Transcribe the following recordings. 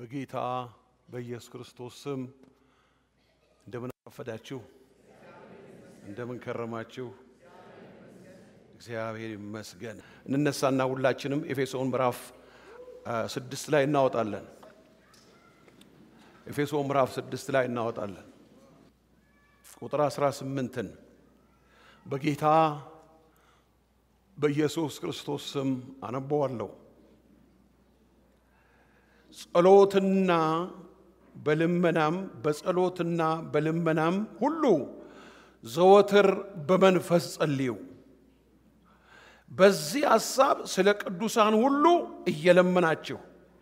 በጌታ በኢየሱስ ክርስቶስ ስም እንደምን አረፈዳችሁ? እንደምን ከረማችሁ? እግዚአብሔር ይመስገን። እንነሳና ሁላችንም ኤፌሶን ምዕራፍ ስድስት ላይ እናወጣለን። ኤፌሶን ምዕራፍ ስድስት ላይ እናወጣለን። ቁጥር 18ን በጌታ በኢየሱስ ክርስቶስ ስም አነበዋለሁ። ጸሎትና በልመናም በጸሎትና በልመናም ሁሉ ዘወትር በመንፈስ ጸልዩ። በዚህ ሐሳብ ስለ ቅዱሳን ሁሉ እየለመናችሁ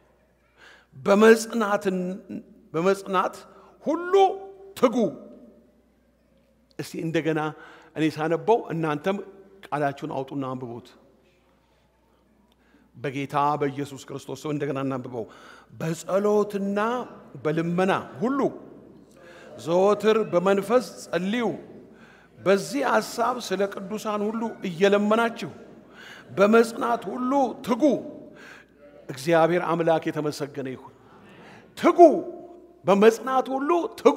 በመጽናት ሁሉ ትጉ። እስቲ እንደገና እኔ ሳነበው እናንተም ቃላችሁን አውጡና አንብቡት። በጌታ በኢየሱስ ክርስቶስ ሰው እንደገና እናንብበው። በጸሎትና በልመና ሁሉ ዘወትር በመንፈስ ጸልዩ። በዚህ ሐሳብ ስለ ቅዱሳን ሁሉ እየለመናችሁ በመጽናት ሁሉ ትጉ። እግዚአብሔር አምላክ የተመሰገነ ይሁን። ትጉ፣ በመጽናት ሁሉ ትጉ።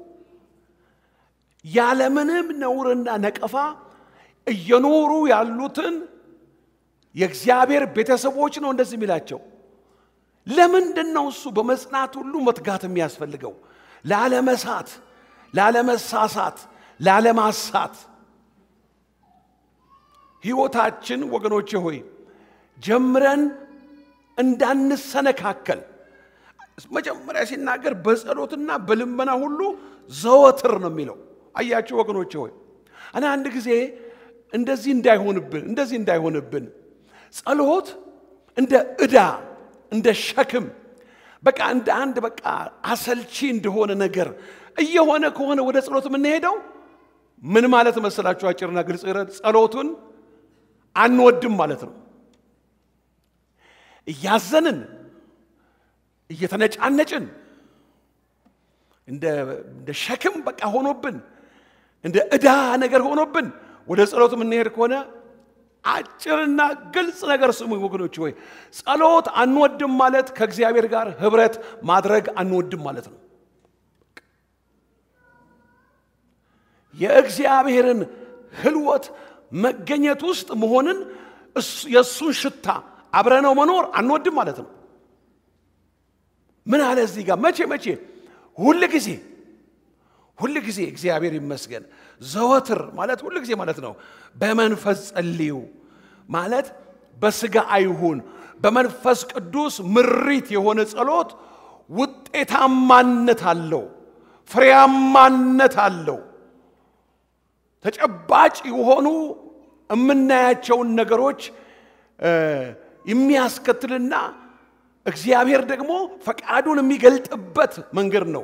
ያለምንም ነውርና ነቀፋ እየኖሩ ያሉትን የእግዚአብሔር ቤተሰቦች ነው እንደዚህ የሚላቸው። ለምንድን ነው እሱ በመጽናት ሁሉ መትጋት የሚያስፈልገው? ላለመሳት፣ ላለመሳሳት፣ ላለማሳት። ሕይወታችን ወገኖቼ ሆይ ጀምረን እንዳንሰነካከል መጀመሪያ ሲናገር በጸሎትና በልመና ሁሉ ዘወትር ነው የሚለው። አያችሁ ወገኖቼ ሆይ እኔ አንድ ጊዜ እንደዚህ እንዳይሆንብን እንደዚህ እንዳይሆንብን ጸሎት እንደ ዕዳ እንደ ሸክም በቃ እንደ አንድ በቃ አሰልቺ እንደሆነ ነገር እየሆነ ከሆነ ወደ ጸሎት የምንሄደው ምን ማለት መሰላችሁ? አጭርና ግልጽ ጸሎቱን አንወድም ማለት ነው። እያዘንን እየተነጫነጭን እንደ ሸክም በቃ ሆኖብን እንደ ዕዳ ነገር ሆኖብን ወደ ጸሎት የምንሄድ ከሆነ አጭርና ግልጽ ነገር ስሙ ወገኖች፣ ወይ ጸሎት አንወድም ማለት ከእግዚአብሔር ጋር ህብረት ማድረግ አንወድም ማለት ነው። የእግዚአብሔርን ህልወት መገኘት ውስጥ መሆንን የእሱን ሽታ አብረነው መኖር አንወድም ማለት ነው። ምን አለ እዚህ ጋር መቼ መቼ ሁል ጊዜ ሁል ጊዜ እግዚአብሔር ይመስገን ዘወትር ማለት ሁል ጊዜ ማለት ነው። በመንፈስ ጸልዩ ማለት በስጋ አይሁን፣ በመንፈስ ቅዱስ ምሪት የሆነ ጸሎት ውጤታማነት አለው፣ ፍሬያማነት አለው። ተጨባጭ የሆኑ የምናያቸውን ነገሮች የሚያስከትልና እግዚአብሔር ደግሞ ፈቃዱን የሚገልጥበት መንገድ ነው።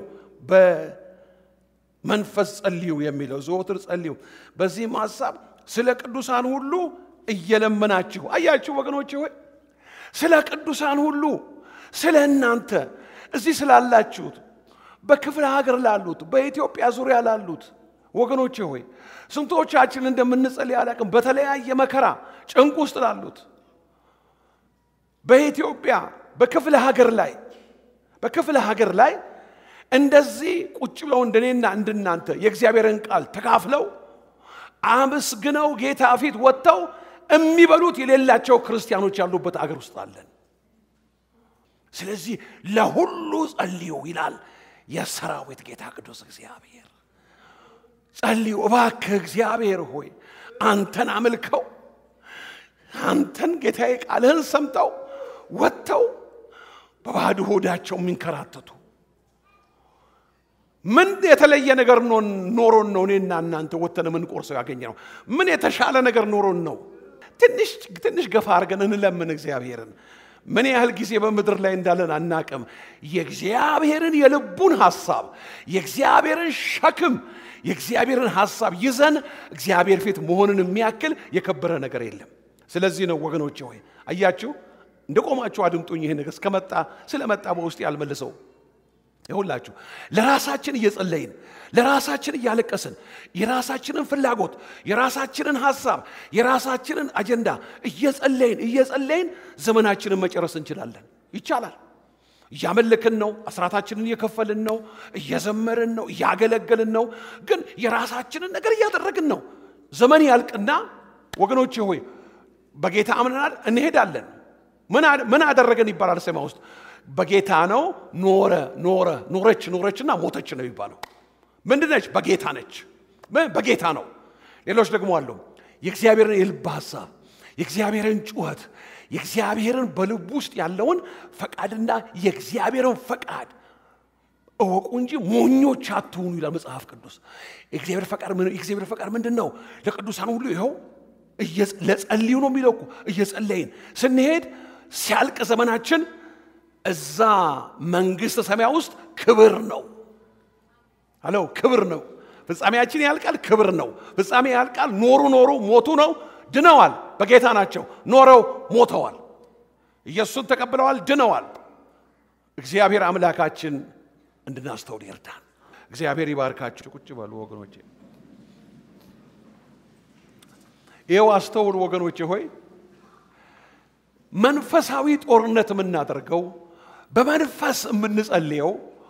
መንፈስ ጸልዩ የሚለው ዘወትር ጸልዩ። በዚህም ሐሳብ ስለ ቅዱሳን ሁሉ እየለመናችሁ አያችሁ ወገኖች ሆይ ስለ ቅዱሳን ሁሉ ስለ እናንተ እዚህ ስላላችሁት በክፍለ ሀገር ላሉት በኢትዮጵያ ዙሪያ ላሉት ወገኖች ሆይ ስንቶቻችን እንደምንጸልይ አላቅም። በተለያየ መከራ ጭንቅ ውስጥ ላሉት በኢትዮጵያ በክፍለ ሀገር ላይ በክፍለ ሀገር ላይ እንደዚህ ቁጭ ብለው እንደኔና እንደናንተ የእግዚአብሔርን ቃል ተካፍለው አመስግነው ጌታ ፊት ወጥተው የሚበሉት የሌላቸው ክርስቲያኖች ያሉበት አገር ውስጥ አለን። ስለዚህ ለሁሉ ጸልዩ ይላል የሰራዊት ጌታ ቅዱስ እግዚአብሔር። ጸልዩ እባክህ እግዚአብሔር ሆይ አንተን አምልከው አንተን ጌታዬ ቃልህን ሰምተው ወጥተው በባዶ ሆዳቸው የሚንከራተቱ ምን የተለየ ነገር ኖሮን ነው እኔና እናንተ ወተን የምንቆርሰው ያገኘ ነው? ምን የተሻለ ነገር ኖሮን ነው? ትንሽ ትንሽ ገፋ አድርገን እንለምን እግዚአብሔርን። ምን ያህል ጊዜ በምድር ላይ እንዳለን አናቅም። የእግዚአብሔርን የልቡን ሐሳብ የእግዚአብሔርን ሸክም የእግዚአብሔርን ሐሳብ ይዘን እግዚአብሔር ፊት መሆንን የሚያክል የከበረ ነገር የለም። ስለዚህ ነው ወገኖቼ ሆይ አያችሁ፣ እንደ ቆማችሁ አድምጡኝ። ይሄ ነገር እስከመጣ ስለመጣ በውስጥ ያልመልሰው ይሁላችሁ ለራሳችን እየጸለይን ለራሳችን እያለቀስን የራሳችንን ፍላጎት የራሳችንን ሐሳብ የራሳችንን አጀንዳ እየጸለይን እየጸለይን ዘመናችንን መጨረስ እንችላለን። ይቻላል። እያመለክን ነው፣ አስራታችንን እየከፈልን ነው፣ እየዘመርን ነው፣ እያገለገልን ነው። ግን የራሳችንን ነገር እያደረግን ነው። ዘመን ያልቅና ወገኖቼ ሆይ በጌታ አምነናል፣ እንሄዳለን። ምን አደረገን ይባላል ሰማ ውስጥ በጌታ ነው ኖረ ኖረ ኖረች ኖረችና ሞተች ነው የሚባለው። ምንድን ነች? በጌታ ነች። በጌታ ነው። ሌሎች ደግሞ አሉ የእግዚአብሔርን የልብ ሀሳብ የእግዚአብሔርን ጩኸት የእግዚአብሔርን በልብ ውስጥ ያለውን ፈቃድና የእግዚአብሔርን ፈቃድ እወቁ እንጂ ሞኞች አትሁኑ ይላል መጽሐፍ ቅዱስ። የእግዚአብሔር ፈቃድ የእግዚአብሔር ፈቃድ ምንድን ነው? ለቅዱሳን ሁሉ ይኸው ለጸልዩ ነው የሚለው እኮ እየጸለይን ስንሄድ ሲያልቅ ዘመናችን እዛ መንግሥተ ሰማያ ውስጥ ክብር ነው አለው። ክብር ነው። ፍጻሜያችን ያልቃል፣ ክብር ነው። ፍጻሜ ያልቃል። ኖሩ ኖሩ ሞቱ ነው። ድነዋል፣ በጌታ ናቸው። ኖረው ሞተዋል። ኢየሱስን ተቀብለዋል፣ ድነዋል። እግዚአብሔር አምላካችን እንድናስተውል ይርዳን። እግዚአብሔር ይባርካችሁ። ቁጭ በሉ ወገኖቼ። ይኸው አስተውሉ ወገኖቼ ሆይ መንፈሳዊ ጦርነት የምናደርገው በመንፈስ የምንጸልየው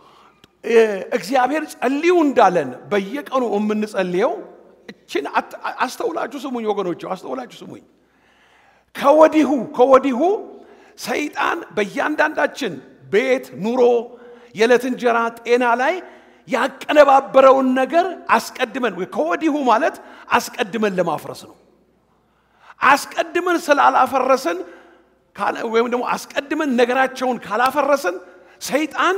እግዚአብሔር ጸልዩ እንዳለን በየቀኑ የምንጸልየው እችን አስተውላችሁ ስሙኝ ወገኖች፣ አስተውላችሁ ስሙኝ። ከወዲሁ ከወዲሁ ሰይጣን በእያንዳንዳችን ቤት፣ ኑሮ፣ የዕለት እንጀራ፣ ጤና ላይ ያቀነባበረውን ነገር አስቀድመን ከወዲሁ ማለት አስቀድመን ለማፍረስ ነው። አስቀድመን ስላላፈረስን ወይም ደግሞ አስቀድመን ነገራቸውን ካላፈረስን ሰይጣን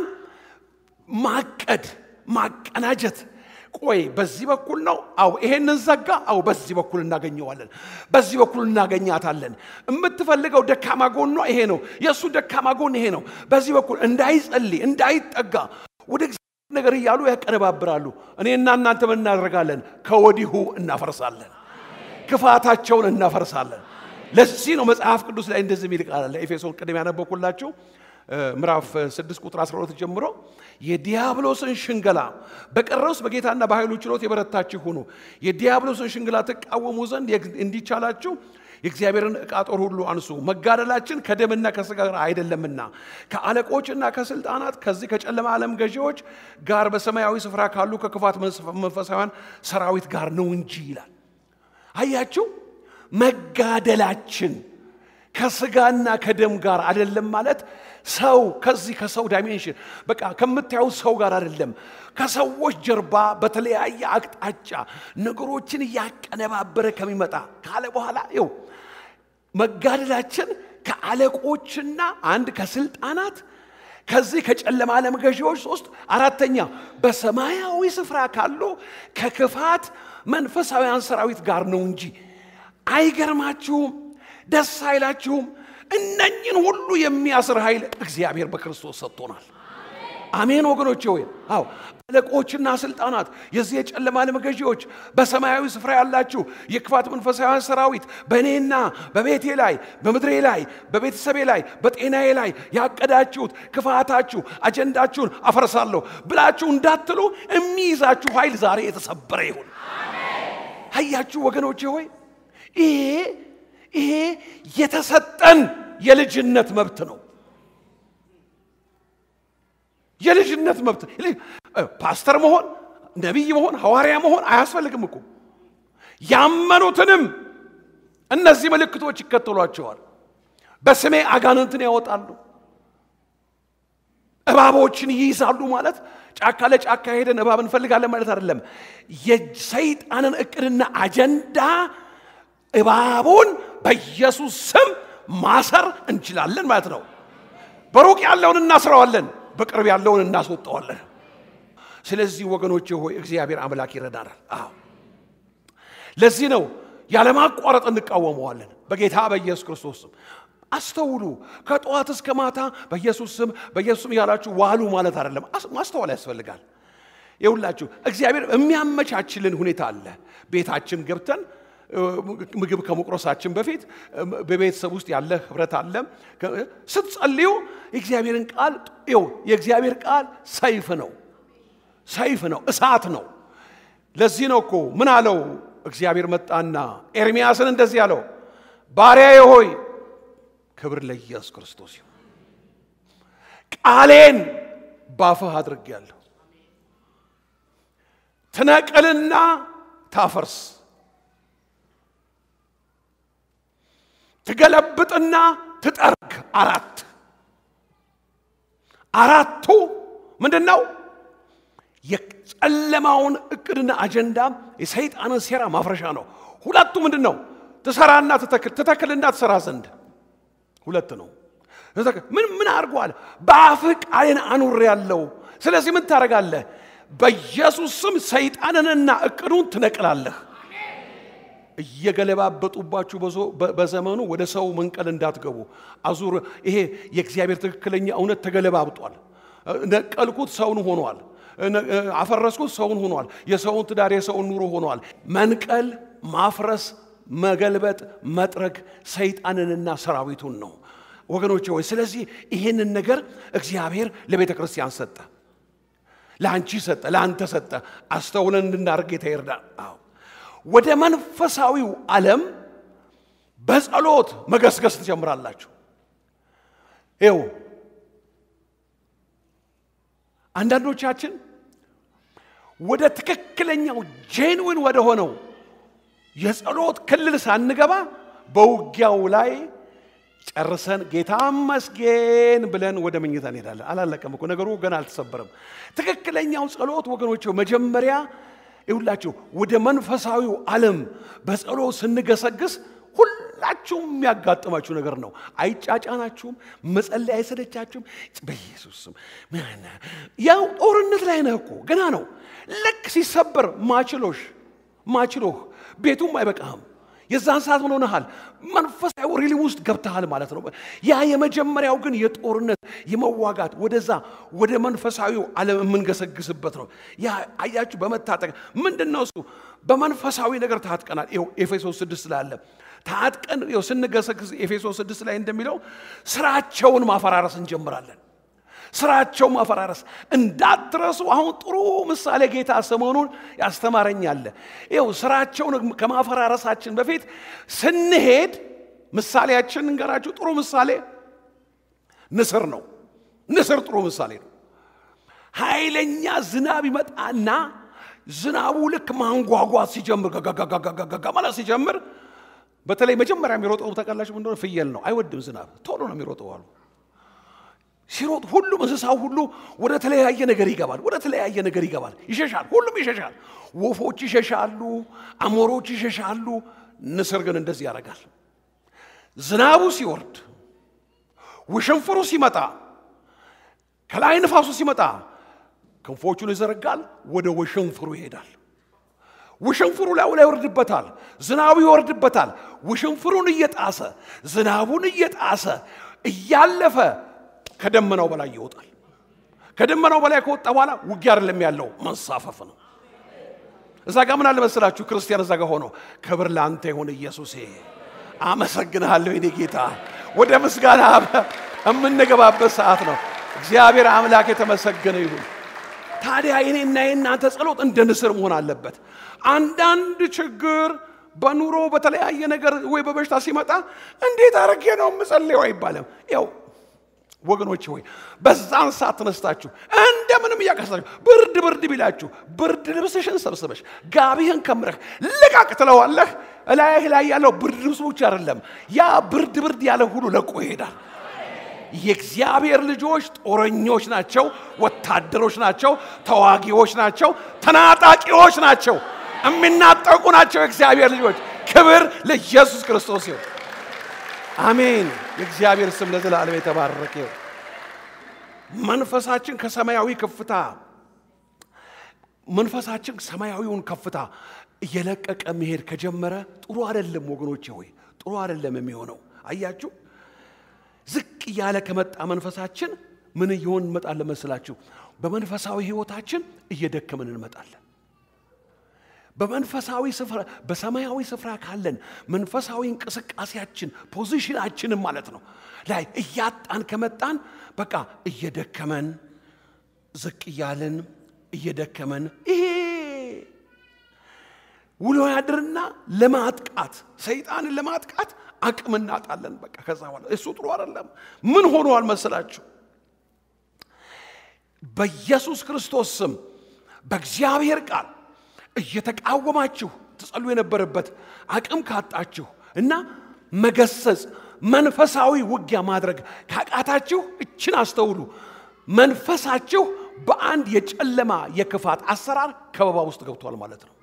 ማቀድ ማቀናጀት ቆይ በዚህ በኩል ነው አው ይሄንን ዘጋ አው በዚህ በኩል እናገኘዋለን በዚህ በኩል እናገኛታለን የምትፈልገው ደካማ ጎኗ ይሄ ነው የእሱ ደካማ ጎን ይሄ ነው በዚህ በኩል እንዳይጸልይ እንዳይጠጋ ወደ እግዚአብሔር ነገር እያሉ ያቀነባብራሉ እኔና እናንተ ምን እናደርጋለን ከወዲሁ እናፈርሳለን ክፋታቸውን እናፈርሳለን ለዚህ ነው መጽሐፍ ቅዱስ ላይ እንደዚህ የሚል ቃል አለ ኤፌሶን ቅድም ያነበኩላችሁ ምዕራፍ 6 ቁጥር 12 ጀምሮ የዲያብሎስን ሽንገላ በቀረውስ በጌታና በኃይሉ ችሎት የበረታችሁ ሁኑ የዲያብሎስን ሽንገላ ትቃወሙ ዘንድ እንዲቻላችሁ የእግዚአብሔርን ዕቃ ጦር ሁሉ አንሱ መጋደላችን ከደምና ከሥጋ ጋር አይደለምና ከአለቆችና ከስልጣናት ከዚህ ከጨለማ ዓለም ገዢዎች ጋር በሰማያዊ ስፍራ ካሉ ከክፋት መንፈሳውያን ሰራዊት ጋር ነው እንጂ ይላል አያችሁ መጋደላችን ከስጋና ከደም ጋር አይደለም ማለት ሰው ከዚህ ከሰው ዳይሜንሽን በቃ ከምታየው ሰው ጋር አይደለም ከሰዎች ጀርባ በተለያየ አቅጣጫ ነገሮችን እያቀነባበረ ከሚመጣ ካለ በኋላ ይው መጋደላችን ከአለቆችና አንድ ከስልጣናት ከዚህ ከጨለማ ዓለም ገዢዎች ሶስት አራተኛ በሰማያዊ ስፍራ ካሉ ከክፋት መንፈሳውያን ሰራዊት ጋር ነው እንጂ አይገርማችሁም ደስ አይላችሁም እነኝን ሁሉ የሚያስር ኃይል እግዚአብሔር በክርስቶስ ሰጥቶናል አሜን ወገኖቼ ወይ አዎ አለቆችና ስልጣናት የዚህ የጨለማ ዓለም ገዢዎች በሰማያዊ ስፍራ ያላችሁ የክፋት መንፈሳውያን ሰራዊት በእኔና በቤቴ ላይ በምድሬ ላይ በቤተሰቤ ላይ በጤናዬ ላይ ያቀዳችሁት ክፋታችሁ አጀንዳችሁን አፈርሳለሁ ብላችሁ እንዳትሉ የሚይዛችሁ ኃይል ዛሬ የተሰበረ ይሁን አያችሁ ወገኖቼ ሆይ ይሄ ይሄ የተሰጠን የልጅነት መብት ነው የልጅነት መብት ፓስተር መሆን ነቢይ መሆን ሐዋርያ መሆን አያስፈልግም እኮ ያመኑትንም እነዚህ ምልክቶች ይከተሏቸዋል በስሜ አጋንንትን ያወጣሉ እባቦችን ይይዛሉ ማለት ጫካ ለጫካ ሄደን እባብ እንፈልጋለን ማለት አይደለም የሰይጣንን እቅድና አጀንዳ እባቡን በኢየሱስ ስም ማሰር እንችላለን ማለት ነው በሩቅ ያለውን እናስረዋለን በቅርብ ያለውን እናስወጣዋለን ስለዚህ ወገኖች ሆይ እግዚአብሔር አምላክ ይረዳናል አዎ ለዚህ ነው ያለማቋረጥ እንቃወመዋለን በጌታ በኢየሱስ ክርስቶስ ስም አስተውሉ ከጠዋት እስከ ማታ በኢየሱስ ስም በኢየሱስ ስም ያላችሁ ዋሉ ማለት አይደለም ማስተዋል ያስፈልጋል ይሁላችሁ እግዚአብሔር የሚያመቻችልን ሁኔታ አለ ቤታችን ገብተን ምግብ ከመቁረሳችን በፊት በቤተሰብ ውስጥ ያለ ህብረት አለ ስትጸልዩ የእግዚአብሔርን ቃል ው የእግዚአብሔር ቃል ሰይፍ ነው ሰይፍ ነው እሳት ነው ለዚህ ነው እኮ ምን አለው እግዚአብሔር መጣና ኤርሚያስን እንደዚህ አለው ባሪያዬ ሆይ ክብር ለኢየሱስ ክርስቶስ ይሁን ቃሌን ባፍህ አድርጌያለሁ። ትነቅልና ታፈርስ፣ ትገለብጥና ትጠርግ። አራት አራቱ ምንድን ነው? የጨለማውን እቅድና አጀንዳ የሰይጣንን ሴራ ማፍረሻ ነው። ሁለቱ ምንድን ነው? ትሰራና ትተክል፣ ትተክልና ትሰራ ዘንድ ሁለት ነው። ምን ምን አድርጓል? በአፍህ ቃሌን አኑር ያለው። ስለዚህ ምን ታደርጋለህ? በኢየሱስ ስም ሰይጣንንና እቅዱን ትነቅላለህ። እየገለባበጡባችሁ በዘመኑ ወደ ሰው መንቀል እንዳትገቡ። አዙር ይሄ የእግዚአብሔር ትክክለኛ እውነት ተገለባብጧል። ነቀልኩት፣ ሰውን ሆኗል። አፈረስኩት፣ ሰውን ሆኗል። የሰውን ትዳር፣ የሰውን ኑሮ ሆኗል። መንቀል፣ ማፍረስ፣ መገልበጥ፣ መጥረግ ሰይጣንንና ሰራዊቱን ነው ወገኖቼ ሆይ። ስለዚህ ይህንን ነገር እግዚአብሔር ለቤተ ክርስቲያን ሰጠ፣ ለአንቺ ሰጠ፣ ለአንተ ሰጠ። አስተውለን እንድናደርግ ጌታ ይርዳል። አዎ ወደ መንፈሳዊው ዓለም በጸሎት መገስገስ ትጀምራላችሁ። ይው አንዳንዶቻችን ወደ ትክክለኛው ጄንዊን ወደ ሆነው የጸሎት ክልል ሳንገባ በውጊያው ላይ ጨርሰን ጌታ መስጌን ብለን ወደ መኝታ እንሄዳለን። አላለቀም እኮ ነገሩ ገና አልተሰበረም። ትክክለኛው ጸሎት ወገኖች መጀመሪያ ይሁላችሁ ወደ መንፈሳዊው ዓለም በጸሎት ስንገሰግስ ሁላችሁም የሚያጋጥማችሁ ነገር ነው። አይጫጫናችሁም፣ መጸለይ አይሰለቻችሁም። በኢየሱስ ስም ያው ጦርነት ላይ ነህ እኮ ገና ነው። ልክ ሲሰበር ማችሎሽ ማችሎህ ቤቱም አይበቃህም። የዛን ሰዓት ምን ሆነሃል? መንፈሳዊ ሪሊ ውስጥ ገብተሃል ማለት ነው። ያ የመጀመሪያው ግን የጦርነት የመዋጋት ወደዛ ወደ መንፈሳዊው ዓለም የምንገሰግስበት ነው። ያ አያችሁ፣ በመታጠቅ ምንድን ነው እሱ? በመንፈሳዊ ነገር ታጥቀናል። ይኸው ኤፌሶስ ስድስት ላይ አለ። ታጥቀን ይኸው ስንገሰግስ ኤፌሶስ ስድስት ላይ እንደሚለው ስራቸውን ማፈራረስ እንጀምራለን። ስራቸው ማፈራረስ እንዳትረሱ። አሁን ጥሩ ምሳሌ ጌታ ሰሞኑን ያስተማረኛለ። ይኸው ስራቸውን ከማፈራረሳችን በፊት ስንሄድ ምሳሌያችን እንገራችሁ። ጥሩ ምሳሌ ንስር ነው። ንስር ጥሩ ምሳሌ ነው። ኃይለኛ ዝናብ ይመጣና ዝናቡ ልክ ማንጓጓት ሲጀምር ጋጋጋጋጋ ማለት ሲጀምር በተለይ መጀመሪያ የሚሮጠው ተቀላሽ እንደሆነ ፍየል ነው። አይወድም ዝናብ፣ ቶሎ ነው የሚሮጠው አሉ ሲሮጥ ሁሉም እንስሳው ሁሉ ወደ ተለያየ ነገር ይገባል። ወደ ተለያየ ነገር ይገባል፣ ይሸሻል። ሁሉም ይሸሻል። ወፎች ይሸሻሉ፣ አሞሮች ይሸሻሉ። ንስር ግን እንደዚህ ያደርጋል። ዝናቡ ሲወርድ፣ ውሽንፍሩ ሲመጣ፣ ከላይ ንፋሱ ሲመጣ ክንፎቹን ይዘረጋል፣ ወደ ውሽንፍሩ ይሄዳል። ውሽንፍሩ ላይ ላይ ይወርድበታል፣ ዝናቡ ይወርድበታል። ውሽንፍሩን እየጣሰ ዝናቡን እየጣሰ እያለፈ ከደመናው በላይ ይወጣል። ከደመናው በላይ ከወጣ በኋላ ውጊያ አይደለም ያለው መንሳፈፍ ነው። እዛ ጋር ምን አለ መሰላችሁ? ክርስቲያን እዛ ጋር ሆኖ ክብር ለአንተ ይሁን ኢየሱሴ፣ አመሰግንሃለሁ የኔ ጌታ። ወደ ምስጋና የምንገባበት ሰዓት ነው። እግዚአብሔር አምላክ የተመሰገነ ይሁን። ታዲያ የኔና የእናንተ ጸሎት እንደ ንስር መሆን አለበት። አንዳንድ ችግር በኑሮ በተለያየ ነገር ወይ በበሽታ ሲመጣ እንዴት አድርጌ ነው የምጸልየው አይባልም። ያው ወገኖች ሆይ በዛን ሰዓት ተነስታችሁ እንደምንም እያቀሳችሁ ብርድ ብርድ ቢላችሁ ብርድ ልብስሽን ሰብስበሽ ጋቢህን ከምረህ ልቃቅ ትለዋለህ። እላይህ ላይ ያለው ብርድ ልብስ ብቻ አይደለም፣ ያ ብርድ ብርድ ያለ ሁሉ ለቆ ይሄዳል። የእግዚአብሔር ልጆች ጦረኞች ናቸው፣ ወታደሮች ናቸው፣ ተዋጊዎች ናቸው፣ ተናጣቂዎች ናቸው፣ የሚናጠቁ ናቸው። የእግዚአብሔር ልጆች ክብር ለኢየሱስ ክርስቶስ ይሁን። አሜን። የእግዚአብሔር ስም ለዘላለም የተባረከ ይሁን። መንፈሳችን ከሰማያዊ ከፍታ መንፈሳችን ሰማያዊውን ከፍታ እየለቀቀ መሄድ ከጀመረ ጥሩ አይደለም ወገኖቼ ሆይ ጥሩ አይደለም የሚሆነው። አያችሁ ዝቅ እያለ ከመጣ መንፈሳችን ምን እየሆን እንመጣለን መስላችሁ? በመንፈሳዊ ህይወታችን እየደከምን እንመጣለን። በመንፈሳዊ ስፍራ በሰማያዊ ስፍራ ካለን መንፈሳዊ እንቅስቃሴያችን ፖዚሽናችንም ማለት ነው ላይ እያጣን ከመጣን በቃ እየደከመን ዝቅ እያለን እየደከመን ይሄ ውሎ ያድርና ለማጥቃት ሰይጣንን ለማጥቃት አቅም እናጣለን። በቃ ከዛ በኋላ እሱ ጥሩ አይደለም። ምን ሆኗል መሰላችሁ? በኢየሱስ ክርስቶስ ስም በእግዚአብሔር ቃል እየተቃወማችሁ ትጸሉ የነበረበት አቅም ካጣችሁ እና መገሰጽ መንፈሳዊ ውጊያ ማድረግ ካቃታችሁ እችን አስተውሉ። መንፈሳችሁ በአንድ የጨለማ የክፋት አሰራር ከበባ ውስጥ ገብቷል ማለት ነው።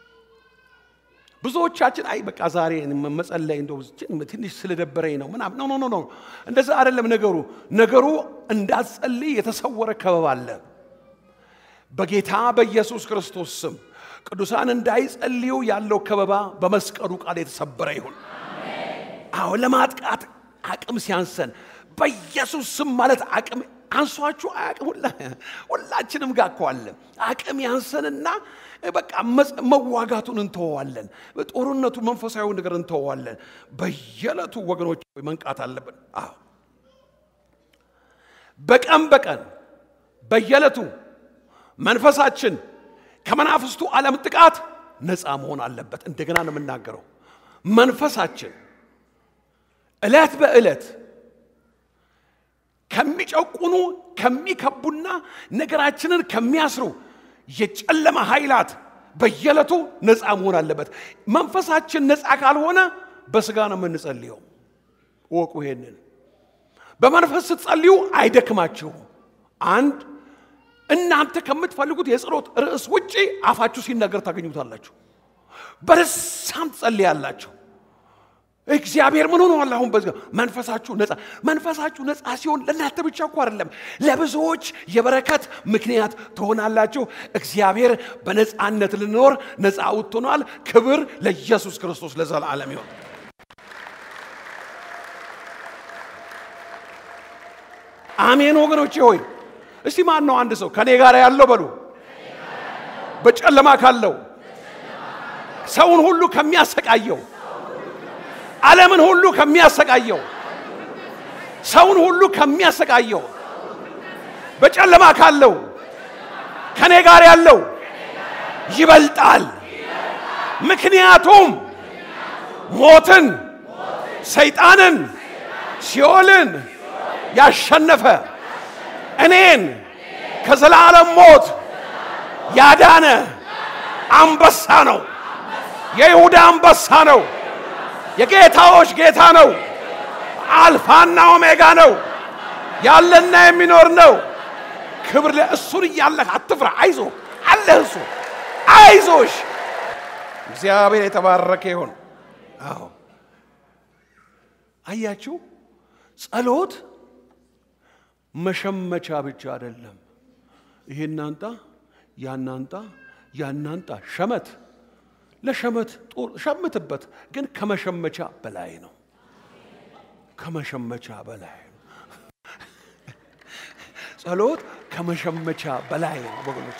ብዙዎቻችን አይ በቃ ዛሬ መጸለይ እንደው ትንሽ ስለደበረኝ ነው ምናምን ኖ ኖ ኖ እንደዛ አይደለም ነገሩ። ነገሩ እንዳትጸልይ የተሰወረ ከበባ አለ። በጌታ በኢየሱስ ክርስቶስ ስም ቅዱሳን እንዳይጸልዩ ያለው ከበባ በመስቀሉ ቃል የተሰበረ ይሁን። አዎ ለማጥቃት አቅም ሲያንሰን በኢየሱስ ስም ማለት አቅም አንሷችሁ አያቅም። ሁላችንም ጋር እኮ አለ። አቅም ያንሰንና በቃ መዋጋቱን እንተወዋለን። ጦርነቱ መንፈሳዊ ነገር እንተወዋለን። በየዕለቱ ወገኖች መንቃት አለብን። አዎ በቀን በቀን በየዕለቱ መንፈሳችን ከመናፍስቱ ዓለም ጥቃት ነፃ መሆን አለበት። እንደገና ነው የምናገረው። መንፈሳችን ዕለት በዕለት ከሚጨቁኑ ከሚከቡና ነገራችንን ከሚያስሩ የጨለማ ኃይላት በየዕለቱ ነፃ መሆን አለበት። መንፈሳችን ነፃ ካልሆነ በስጋ ነው የምንጸልየው። እወቁ ይሄንን። በመንፈስ ስትጸልዩ አይደክማችሁም። አንድ እናንተ ከምትፈልጉት የጸሎት ርዕስ ውጪ አፋችሁ ሲናገር ታገኙታላችሁ። በልሳን ትጸልያላችሁ። እግዚአብሔር ምን ሆነዋል? አሁን በዚህ መንፈሳችሁ ነፃ መንፈሳችሁ ነፃ ሲሆን ለእናንተ ብቻ እኮ አይደለም፣ ለብዙዎች የበረከት ምክንያት ትሆናላችሁ። እግዚአብሔር በነፃነት ልንኖር ነፃ አውጥቶናል። ክብር ለኢየሱስ ክርስቶስ ለዘላለም ይሆን። አሜን ወገኖቼ ሆይ እስቲ ማን ነው አንድ ሰው ከኔ ጋር ያለው በሉ በጨለማ ካለው ሰውን ሁሉ ከሚያሰቃየው ዓለምን ሁሉ ከሚያሰቃየው ሰውን ሁሉ ከሚያሰቃየው በጨለማ ካለው ከኔ ጋር ያለው ይበልጣል። ምክንያቱም ሞትን፣ ሰይጣንን፣ ሲኦልን ያሸነፈ እኔን ከዘላለም ሞት ያዳነ አንበሳ ነው። የይሁዳ አንበሳ ነው። የጌታዎች ጌታ ነው። አልፋና ኦሜጋ ነው። ያለና የሚኖር ነው። ክብር ለእሱን እያለህ አትፍራ። አይዞ አለህ እሱ አይዞሽ። እግዚአብሔር የተባረከ ይሁን። አዎ አያችሁ፣ ጸሎት መሸመቻ ብቻ አይደለም። ይሄን አንጣ፣ ያን አንጣ፣ ያን አንጣ ሸመት ለሸመት ጦር ሸምትበት፣ ግን ከመሸመቻ በላይ ነው። ከመሸመቻ በላይ ነው። ጸሎት ከመሸመቻ በላይ ነው ወገኖች።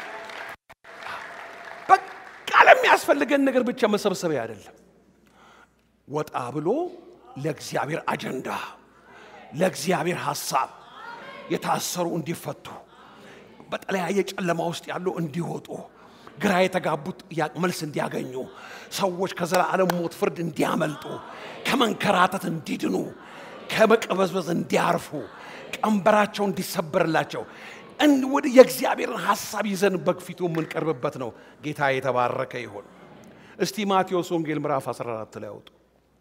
በቃ ለሚያስፈልገን ነገር ብቻ መሰብሰቢያ አይደለም። ወጣ ብሎ ለእግዚአብሔር አጀንዳ፣ ለእግዚአብሔር ሐሳብ የታሰሩ እንዲፈቱ፣ በተለያየ ጨለማ ውስጥ ያሉ እንዲወጡ ግራ የተጋቡት መልስ እንዲያገኙ፣ ሰዎች ከዘላለም ሞት ፍርድ እንዲያመልጡ፣ ከመንከራተት እንዲድኑ፣ ከመቀበዝበዝ እንዲያርፉ፣ ቀንበራቸው እንዲሰበርላቸው ወደ የእግዚአብሔርን ሐሳብ ይዘን በፊቱ የምንቀርብበት ነው። ጌታ የተባረከ ይሁን። እስቲ ማቴዎስ ወንጌል ምዕራፍ 14 ላይ አውጡ።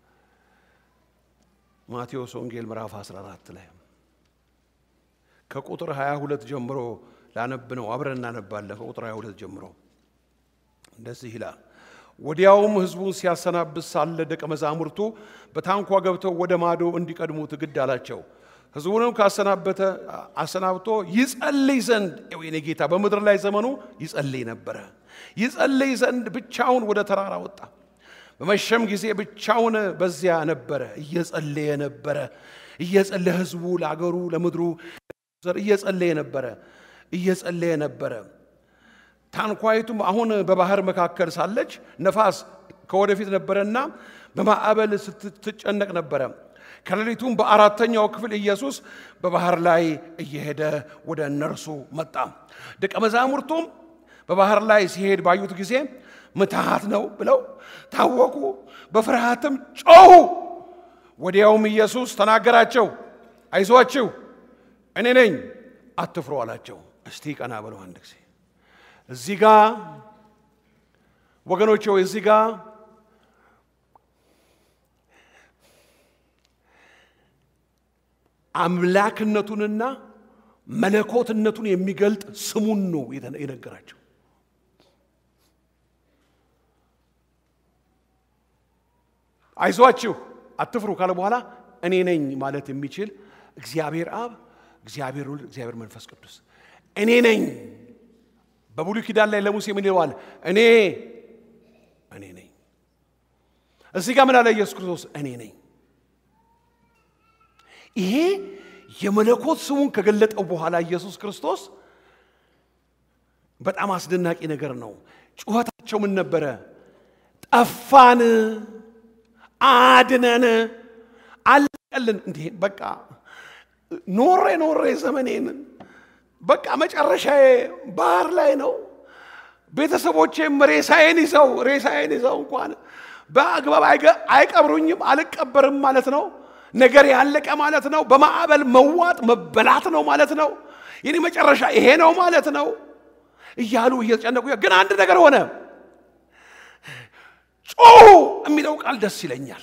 ማቴዎስ ወንጌል ምዕራፍ 14 ላይ ከቁጥር 22 ጀምሮ ላነብ ነው። አብረን እናነባለን። ከቁጥር 22 ጀምሮ እንደዚህ ይላል። ወዲያውም ሕዝቡን ሲያሰናብት ሳለ ደቀ መዛሙርቱ በታንኳ ገብተው ወደ ማዶ እንዲቀድሙት ግድ አላቸው። ሕዝቡንም ካሰናበተ አሰናብቶ ይጸልይ ዘንድ የኔ ጌታ በምድር ላይ ዘመኑ ይጸልይ ነበረ። ይጸልይ ዘንድ ብቻውን ወደ ተራራ ወጣ። በመሸም ጊዜ ብቻውን በዚያ ነበረ። እየጸለየ ነበረ። እየጸለየ ሕዝቡ ለአገሩ ለምድሩ እየጸለየ ነበረ። እየጸለየ ነበረ። ታንኳይቱም አሁን በባህር መካከል ሳለች ነፋስ ከወደፊት ነበረና በማዕበል ስትጨነቅ ነበረ። ከሌሊቱም በአራተኛው ክፍል ኢየሱስ በባህር ላይ እየሄደ ወደ እነርሱ መጣ። ደቀ መዛሙርቱም በባህር ላይ ሲሄድ ባዩት ጊዜ ምትሃት ነው ብለው ታወቁ፣ በፍርሃትም ጮኹ። ወዲያውም ኢየሱስ ተናገራቸው፣ አይዟችሁ እኔ ነኝ፣ አትፍሩ አላቸው። እስቲ ቀና ብለው አንድ ጊዜ እዚህ ጋ ወገኖች ሆይ እዚህ ጋ አምላክነቱንና መለኮትነቱን የሚገልጥ ስሙን ነው የነገራቸው። አይዟችሁ አትፍሩ ካለ በኋላ እኔ ነኝ ማለት የሚችል እግዚአብሔር አብ፣ እግዚአብሔር ወልድ፣ እግዚአብሔር መንፈስ ቅዱስ እኔ ነኝ። በብሉይ ኪዳን ላይ ለሙሴ ምን ይለዋል? እኔ እኔ ነኝ። እዚህ ጋር ምን አለ ኢየሱስ ክርስቶስ? እኔ ነኝ። ይሄ የመለኮት ስሙን ከገለጠው በኋላ ኢየሱስ ክርስቶስ በጣም አስደናቂ ነገር ነው። ጩኸታቸው ምን ነበረ? ጠፋን፣ አድነን፣ አለቀልን። እንዲህ በቃ ኖሬ ኖሬ ዘመኔን በቃ መጨረሻዬ ባህር ላይ ነው። ቤተሰቦቼም ሬሳዬን ይዘው ሬሳዬን ይዘው እንኳን በአግባብ አይቀብሩኝም፣ አልቀበርም ማለት ነው። ነገር ያለቀ ማለት ነው። በማዕበል መዋጥ መበላት ነው ማለት ነው። የኔ መጨረሻ ይሄ ነው ማለት ነው እያሉ እየተጨነቁ ግን አንድ ነገር ሆነ። ጮሁ የሚለው ቃል ደስ ይለኛል።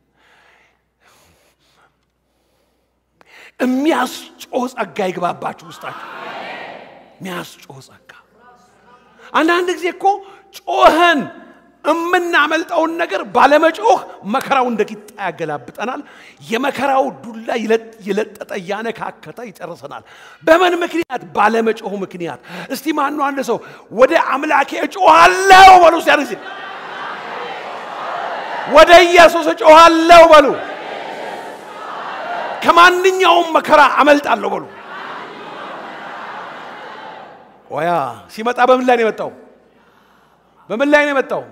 የሚያስጮህ ጸጋ ይግባባችሁ ውስጣችሁ። የሚያስጮህ ጸጋ። አንዳንድ ጊዜ እኮ ጮኸን የምናመልጠውን ነገር ባለመጮህ መከራው እንደ ቂጣ ያገላብጠናል። የመከራው ዱላ የለጠጠ እያነካከተ ይጨርሰናል። በምን ምክንያት? ባለመጮህ ምክንያት። እስቲ ማኑ አንድ ሰው ወደ አምላኬ እጮኋለሁ በሉ። ሲያ ጊዜ ወደ ኢየሱስ እጮኋለሁ በሉ። ከማንኛውም መከራ አመልጣለሁ በሉ። ወያ ሲመጣ በምን ላይ ነው የመጣው? በምን ላይ ነው የመጣው?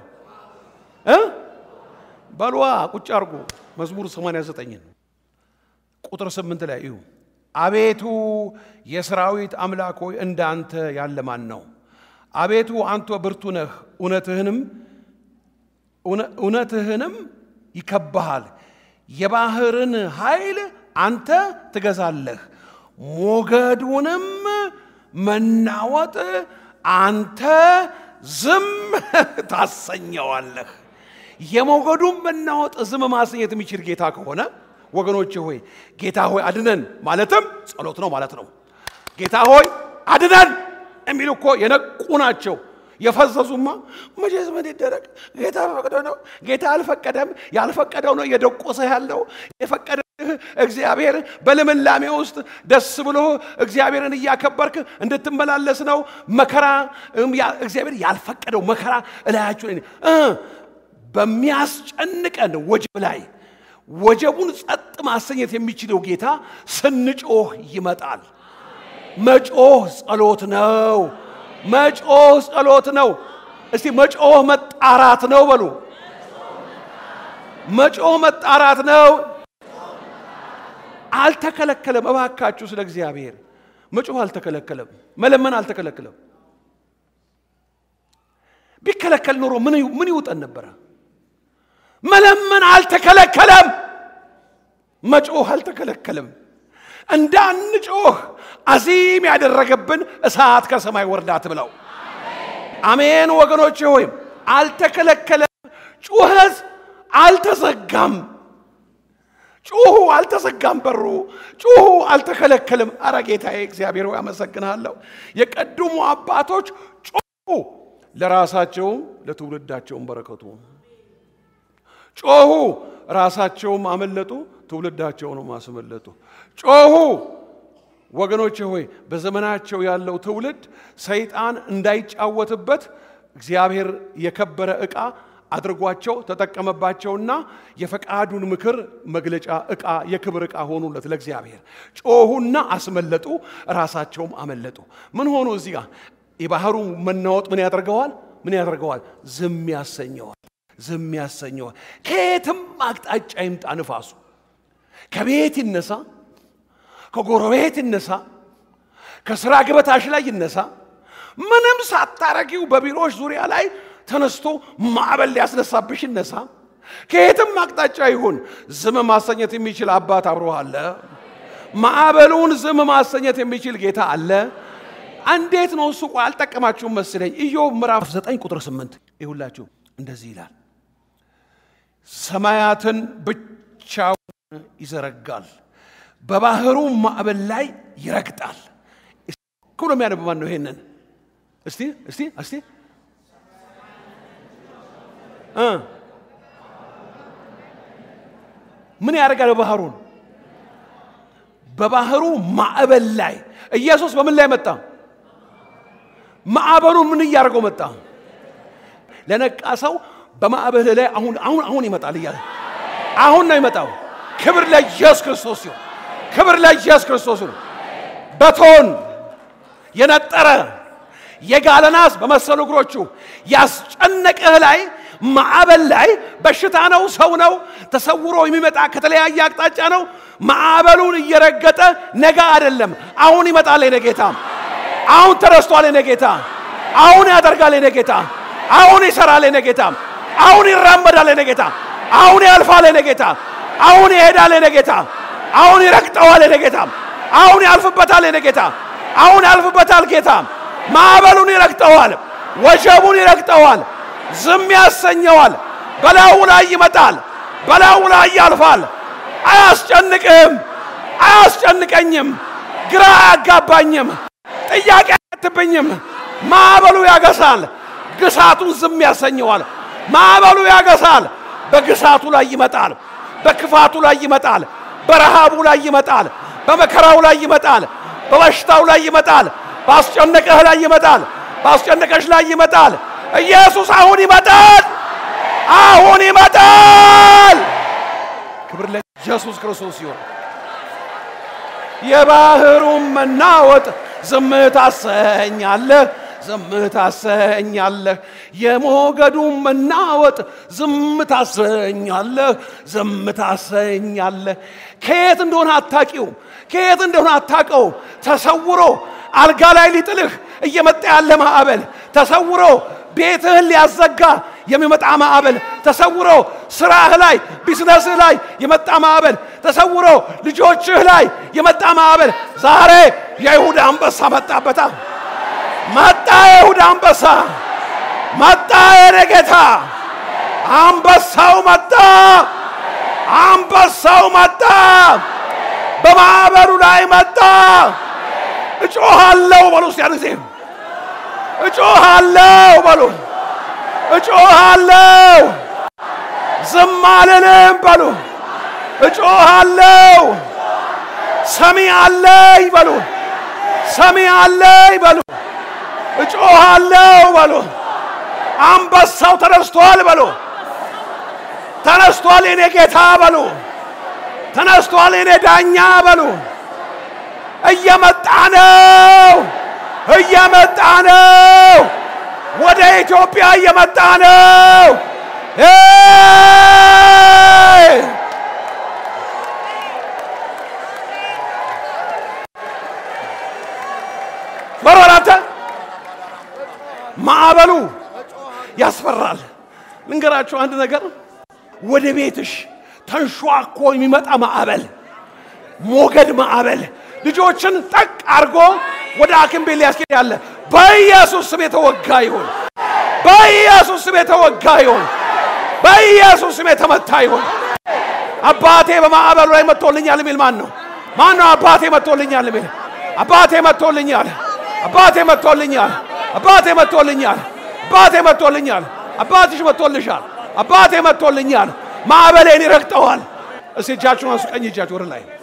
በልዋ ቁጭ አድርጎ መዝሙር 89 ቁጥር 8 ላይ እዩ። አቤቱ የሰራዊት አምላክ ሆይ እንዳንተ ያለ ማን ነው? አቤቱ አንተ ብርቱ ነህ፣ እውነትህንም እውነትህንም ይከብሃል። የባህርን ኃይል አንተ ትገዛለህ፣ ሞገዱንም መናወጥ አንተ ዝም ታሰኘዋለህ። የሞገዱን መናወጥ ዝም ማሰኘት የሚችል ጌታ ከሆነ ወገኖች ሆይ ጌታ ሆይ አድነን ማለትም ጸሎት ነው ማለት ነው። ጌታ ሆይ አድነን የሚሉ እኮ የነቁ ናቸው። የፈዘዙማ መቼስ ምን ይደረግ? ጌታ ፈቅዶ ነው። ጌታ አልፈቀደም። ያልፈቀደው ነው እየደቆሰ ያለው። የፈቀደልህ እግዚአብሔር በልምላሜ ውስጥ ደስ ብሎ እግዚአብሔርን እያከበርክ እንድትመላለስ ነው። መከራ እግዚአብሔር ያልፈቀደው መከራ እላያችሁ በሚያስጨንቀን ወጀብ ላይ ወጀቡን ጸጥ ማሰኘት የሚችለው ጌታ ስንጮህ ይመጣል። መጮህ ጸሎት ነው። መጮህ ጸሎት ነው። እስቲ መጮህ መጣራት ነው በሉ። መጮህ መጣራት ነው። አልተከለከለም። እባካችሁ ስለ እግዚአብሔር መጮህ አልተከለከለም። መለመን አልተከለከለም። ቢከለከል ኖሮ ምን ይውጠን ነበረ? መለመን አልተከለከለም። መጮህ አልተከለከለም። እንዳንጮህ አዚም ያደረገብን እሳት ከሰማይ ወርዳት ብለው አሜን። ወገኖች ሆይ አልተከለከለም። ጩኸት አልተዘጋም። ጩሁ አልተዘጋም። በሩ ጩሁ አልተከለከለም። አረ ጌታዬ እግዚአብሔር ሆይ አመሰግንሃለሁ። የቀድሞ አባቶች ጮሁ፣ ለራሳቸውም ለትውልዳቸውም በረከቱ ጮሁ፣ ራሳቸውም አመለጡ፣ ትውልዳቸውንም አስመለጡ። ጮሁ ወገኖቼ ሆይ በዘመናቸው ያለው ትውልድ ሰይጣን እንዳይጫወትበት እግዚአብሔር የከበረ ዕቃ አድርጓቸው ተጠቀመባቸውና የፈቃዱን ምክር መግለጫ ዕቃ የክብር ዕቃ ሆኑለት ለእግዚአብሔር። ጮሁና አስመለጡ፣ ራሳቸውም አመለጡ። ምን ሆኑ? እዚህ ጋር የባህሩ መናወጥ ምን ያደርገዋል? ምን ያደርገዋል? ዝም ያሰኘዋል። ዝም ያሰኘዋል። ከየትም አቅጣጫ ይምጣ ንፋሱ፣ ከቤት ይነሳ፣ ከጎረቤት ይነሳ፣ ከስራ ገበታሽ ላይ ይነሳ፣ ምንም ሳታረጊው በቢሮዎች ዙሪያ ላይ ተነስቶ ማዕበል ሊያስነሳብሽ ይነሳ፣ ከየትም አቅጣጫ ይሁን ዝም ማሰኘት የሚችል አባት አብሮ አለ። ማዕበሉን ዝም ማሰኘት የሚችል ጌታ አለ። እንዴት ነው እሱ? ቆይ አልጠቀማችሁም መስለኝ። ኢዮብ ምዕራፍ 9 ቁጥር 8 ይሁላችሁ እንደዚህ ይላል፣ ሰማያትን ብቻውን ይዘረጋል፣ በባህሩ ማዕበል ላይ ይረግጣል። ክብሎ የሚያነብ ማን ነው? ይሄንን እስቲ እስቲ እስቲ እ ምን ያደርጋል? በባህሩን በባህሩ ማዕበል ላይ ኢየሱስ በምን ላይ መጣ? ማዕበሉን ምን እያደረገው መጣ? ለነቃ ሰው በማዕበል ላይ አሁን አሁን አሁን ይመጣል እያለ አሁን ነው ይመጣው። ክብር ለኢየሱስ ክርስቶስ ይሁን። ክብር ለኢየሱስ ክርስቶስ ይሁን። በቶን የነጠረ የጋለ ናስ በመሰሉ እግሮቹ ያስጨነቀህ ላይ ማዕበል ላይ በሽታ ነው፣ ሰው ነው፣ ተሰውሮ የሚመጣ ከተለያየ አቅጣጫ ነው። ማዕበሉን እየረገጠ ነገ አይደለም አሁን ይመጣል የኔ ጌታ። አሁን ተረስቷል የኔ ጌታ። አሁን ያደርጋል የኔ ጌታ። አሁን ይሰራል የኔ ጌታ። አሁን ይራመዳል የኔ ጌታ። አሁን ያልፋል የኔ ጌታ። አሁን ይሄዳል የኔ ጌታ። አሁን ይረግጠዋል የኔ ጌታ። አሁን ያልፍበታል የኔ ጌታ። አሁን ያልፍበታል ጌታ። ማዕበሉን ይረግጠዋል፣ ወጀቡን ይረግጠዋል፣ ዝም ያሰኘዋል። በላዩ ላይ ይመጣል፣ በላዩ ላይ ያልፋል። አያስጨንቅም፣ አያስጨንቀኝም፣ ግራ አያጋባኝም፣ ጥያቄ አያትብኝም። ማዕበሉ ያገሳል፣ ግሳቱን ዝም ያሰኘዋል። ማዕበሉ ያገሳል፣ በግሳቱ ላይ ይመጣል፣ በክፋቱ ላይ ይመጣል፣ በረሃቡ ላይ ይመጣል፣ በመከራው ላይ ይመጣል፣ በበሽታው ላይ ይመጣል፣ ባስጨነቀህ ላይ ይመጣል፣ ባስጨነቀሽ ላይ ይመጣል። ኢየሱስ አሁን ይመጣል፣ አሁን ይመጣል። ክብር ለኢየሱስ ክርስቶስ ሲሆን የባህሩን መናወጥ ዝም ታሰኛለህ፣ ዝም ታሰኛለህ። የሞገዱን መናወጥ ዝም ታሰኛለህ፣ ዝም ታሰኛለህ። ከየት እንደሆነ አታቂውም፣ ከየት እንደሆነ አታቀው። ተሰውሮ አልጋ ላይ ሊጥልህ እየመጣ ያለ ማዕበል ተሰውሮ ቤትህን ሊያዘጋ የሚመጣ ማዕበል ተሰውሮ ስራህ ላይ ቢዝነስህ ላይ የመጣ ማዕበል ተሰውሮ ልጆችህ ላይ የመጣ ማዕበል ዛሬ የይሁዳ አንበሳ መጣበታ መጣ። የይሁዳ አንበሳ መጣ። የኔ ጌታ አንበሳው መጣ። አንበሳው መጣ። በማዕበሉ ላይ መጣ። እጮሃለሁ በሉ እስቲ ያን ጊዜ እጮሃለሁ በሉ እጮሃለሁ ዝም አልልም በሉ እጮሃለሁ ሰሚ አለኝ በሉ ሰሚ አለኝ በሉ እጮሃለሁ በሉ አንበሳው ተነስቷል በሉ ተነስቷል የኔ ጌታ በሉ ተነስቷል የኔ ዳኛ በሉ እየመጣ ነው እየመጣ ነው ወደ ኢትዮጵያ እየመጣ ነው። በሮራተ ማዕበሉ ያስፈራል። ልንገራችሁ አንድ ነገር፣ ወደ ቤትሽ ተንሿኮ የሚመጣ ማዕበል፣ ሞገድ ማዕበል ልጆችን ጠቅ አድርጎ ወደ ሐኪም ቤት ሊያስኬድ ያለ በኢየሱስ ስም የተወጋ ይሁን። በኢየሱስ ስም የተወጋ ይሁን። በኢየሱስ ስም የተመታ ይሁን። አባቴ በማዕበሉ ላይ መጥቶልኛል የሚል ማን ነው? ማን ነው? አባቴ መጥቶልኛል የሚል አባቴ መጥቶልኛል። አባቴ መጥቶልኛል። አባቴ መጥቶልኛል። አባቴ መጥቶልኛል። አባትሽ መጥቶልሻል። አባቴ መጥቶልኛል። ማዕበሌን ይረግጠዋል። እስቲ እጃችሁን አንሱ። ቀኝ እጃችሁ ወደ ላይ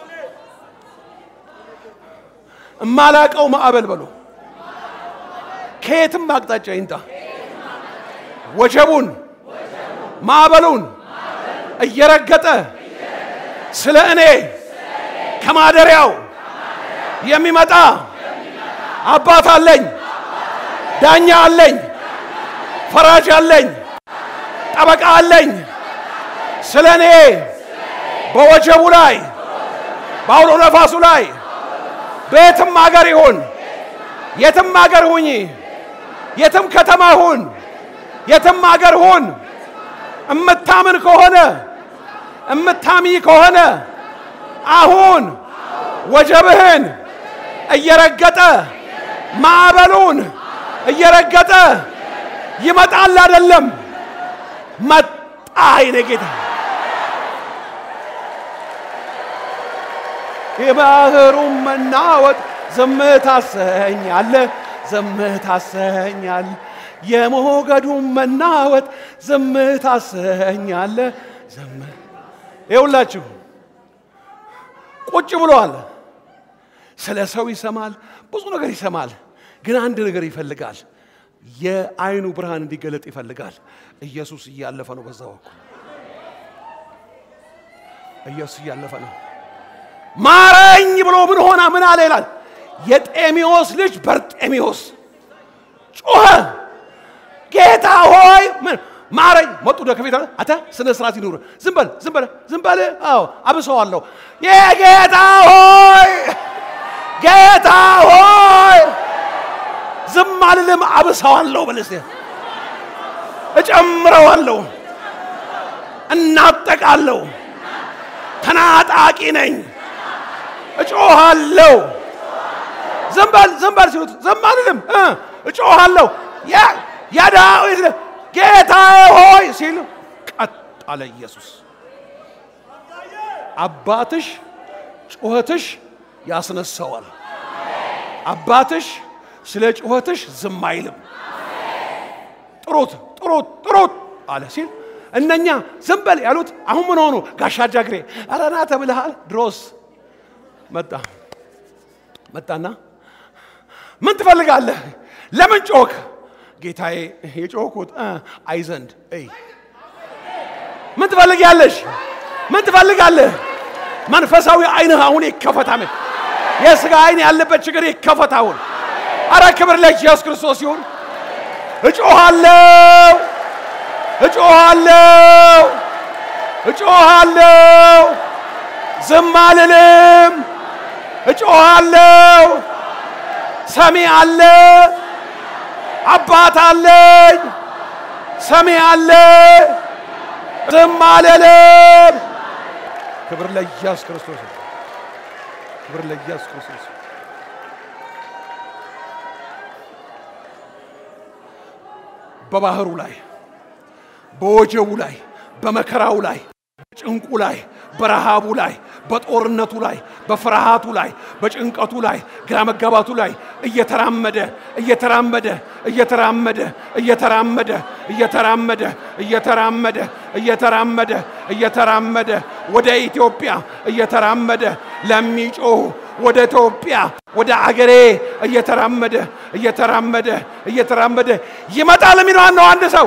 እማላቀው ማዕበል በሉ ከየትም አቅጣጫ ይንጣ ወጀቡን ማዕበሉን እየረገጠ ስለ እኔ ከማደሪያው የሚመጣ አባት አለኝ፣ ዳኛ አለኝ፣ ፈራጅ አለኝ፣ ጠበቃ አለኝ። ስለ እኔ በወጀቡ ላይ በአውሎ ነፋሱ ላይ በየትም አገር ይሁን የትም አገር ሁኝ፣ የትም ከተማ ሁን፣ የትም አገር ሁን፣ እምታምን ከሆነ እምታሚ ከሆነ አሁን ወጀብህን እየረገጠ ማዕበሉን እየረገጠ ይመጣል አይደለም መጣ አይነ ጌታ የባህሩን መናወጥ ዝም ታሰኛለ ዝም ታሰኛል የሞገዱን መናወጥ ዝም ታሰኛለ ዝም ይውላችሁ ቁጭ ብሏል ስለ ሰው ይሰማል ብዙ ነገር ይሰማል ግን አንድ ነገር ይፈልጋል የአይኑ ብርሃን እንዲገለጥ ይፈልጋል ኢየሱስ እያለፈ ነው በዛ በኩል ኢየሱስ እያለፈ ነው ማረኝ ብሎ ምን ሆና ምን አለ ይላል የጤሚዎስ ልጅ በርጤሚዎስ ጮኸ ጌታ ሆይ ምን ማረኝ መጡ ደ ከቤት አተ ስነ ስርዓት ይኑር ዝም በል ዝም በል ዝም በል አዎ አብሰዋለሁ የጌታ ሆይ ጌታ ሆይ ዝም አልልም አብሰዋለሁ በል እስቲ እጨምረዋለሁ እናጠቃለሁ ተናጣቂ ነኝ እጮሃለሁ ዝም በል ዝም በል ሲሉት ዝም አልልም እ እጮሃለሁ የዳዊት ጌታ ሆይ ሲል ቀጥ አለ ኢየሱስ አባትሽ ጩኸትሽ ያስነሳዋል አባትሽ ስለ ጩኸትሽ ዝም አይልም ጥሩት ጥሩት ጥሩት አለ ሲል እነኛ ዝም በል ያሉት አሁን ምን ሆኑ ጋሻ ጃግሬ አረና ተብልሃል ድሮስ መጣ መጣና ምን ትፈልጋለህ ለምን ጮክ ጌታዬ የጮኩት አይ ዘንድ እይ ምን ትፈልጊያለሽ ምን ትፈልጋለህ መንፈሳዊ አይንህ አሁን ይከፈት አሜን የስጋ አይን ያለበት ችግር ይከፈት አሁን አረ ክብር ለኢየሱስ ክርስቶስ ይሁን እጮሃለሁ እጮሃለሁ እጮሃለሁ ዝም አልልም እጮሃለሁ ሰሚ አለ አባት አለኝ ሰሚ አለ ዝም አልልም ክብር ለኢየሱስ ክርስቶስ ክብር ለኢየሱስ ክርስቶስ በባህሩ ላይ በወጀቡ ላይ በመከራው ላይ በጭንቁ ላይ በረሃቡ ላይ በጦርነቱ ላይ በፍርሃቱ ላይ በጭንቀቱ ላይ ግራ መጋባቱ ላይ እየተራመደ እየተራመደ እየተራመደ እየተራመደ እየተራመደ እየተራመደ እየተራመደ እየተራመደ ወደ ኢትዮጵያ እየተራመደ ለሚጮሁ ወደ ኢትዮጵያ ወደ አገሬ እየተራመደ እየተራመደ እየተራመደ ይመጣል የሚለው ነው አንድ ሰው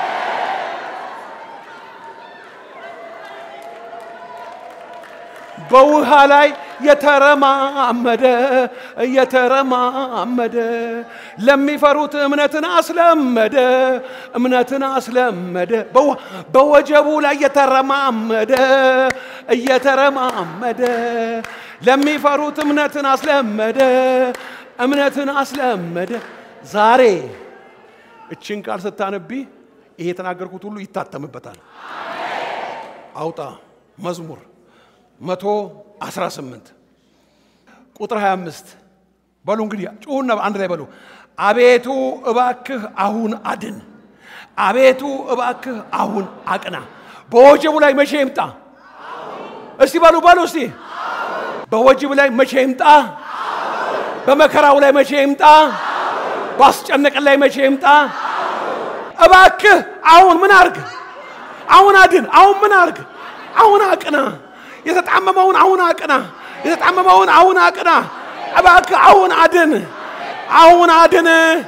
በውሃ ላይ የተረማመደ እየተረማመደ ለሚፈሩት እምነትን አስለመደ እምነትን አስለመደ በወጀቡ ላይ የተረማመደ እየተረማመደ ለሚፈሩት እምነትን አስለመደ እምነትን አስለመደ ዛሬ እችን ቃል ስታነቢ ይሄ የተናገርኩት ሁሉ ይታተምበታል አውጣ መዝሙር መቶ አስራ ስምንት ቁጥር 25 በሉ እንግዲህ ጩሁና አንድ ላይ በሉ አቤቱ እባክህ አሁን አድን አቤቱ እባክህ አሁን አቅና በወጀቡ ላይ መቼ ይምጣ እስቲ በሉ በሉ እስቲ በወጅብ ላይ መቼ ይምጣ በመከራው ላይ መቼ ይምጣ ባስጨነቀን ላይ መቼ ይምጣ እባክህ አሁን ምን አርግ አሁን አድን አሁን ምን አርግ አሁን አቅና የተጣመመውን አሁን አቅና የተጣመመውን አሁን አቅና እባክህ አሁን አድን አሁን አድን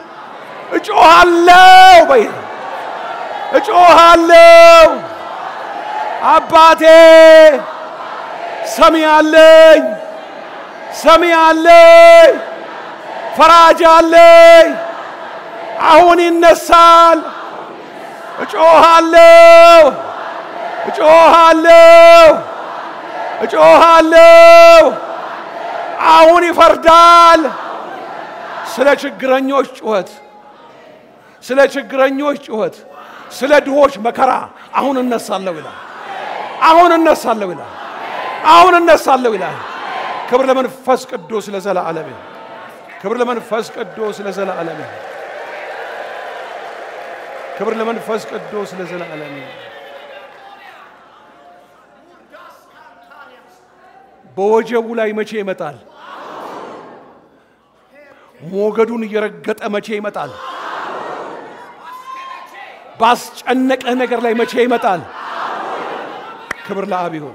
እጮሃለሁ በይ እጮሃለሁ አባቴ ሰሚ አለኝ ሰሚ አለኝ ፈራጅ አለኝ አሁን ይነሳል እጮሃለሁ እጮሃለሁ እጮሃለሁ አሁን ይፈርዳል ስለ ችግረኞች ጩኸት ስለ ችግረኞች ጩኸት ስለ ድሆች መከራ አሁን እነሳለሁ ይላል አሁን እነሳለሁ ይላል አሁን እነሳለሁ ይላል ክብር ለመንፈስ ቅዱስ ለዘላለም ይሁን። ክብር ለመንፈስ ቅዱስ ለዘላለም ይሁን። ክብር ለመንፈስ ቅዱስ ለዘላለም ይሁን። በወጀቡ ላይ መቼ ይመጣል? ሞገዱን እየረገጠ መቼ ይመጣል? ባስጨነቀህ ነገር ላይ መቼ ይመጣል? ክብር ለአብ ይሁን።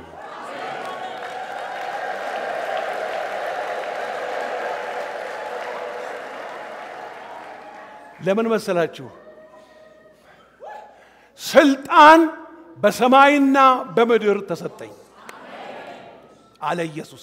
ለምን መሰላችሁ? ስልጣን በሰማይና በምድር ተሰጠኝ አለ ኢየሱስ።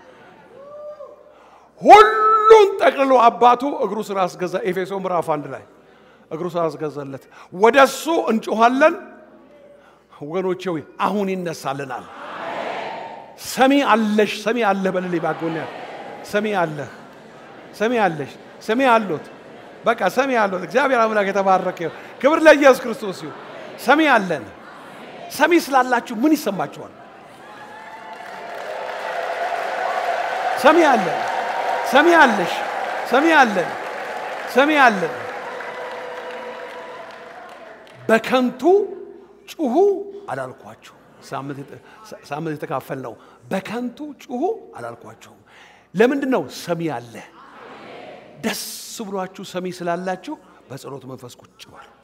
ሁሉን ጠቅልሎ አባቱ እግሩ ስር አስገዛ። ኤፌሶ ምዕራፍ አንድ ላይ እግሩ ስር አስገዛለት። ወደ እሱ እንጮኋለን ወገኖቼ ሆይ አሁን ይነሳልናል። ሰሚ አለሽ፣ ሰሚ አለ በልልኝ ባጎኛ ሰሚ አለህ፣ ሰሚ አለሽ፣ ሰሚ አሎት። በቃ ሰሚ አሎት። እግዚአብሔር አምላክ የተባረከ ይሁን። ክብር ለኢየሱስ ክርስቶስ ይሁን። ሰሚ አለን። ሰሚ ስላላችሁ ምን ይሰማችኋል? ሰሚ አለን። ሰሚ አለሽ። ሰሚ አለን። ሰሚ አለን። በከንቱ ጩሁ አላልኳችሁ። ሳምንት የተካፈል ነው። በከንቱ ጩሁ አላልኳችሁም። ለምንድን ነው? ሰሚ አለ። ደስ ብሏችሁ ሰሚ ስላላችሁ በጸሎት መንፈስ ቁጭ በሉ።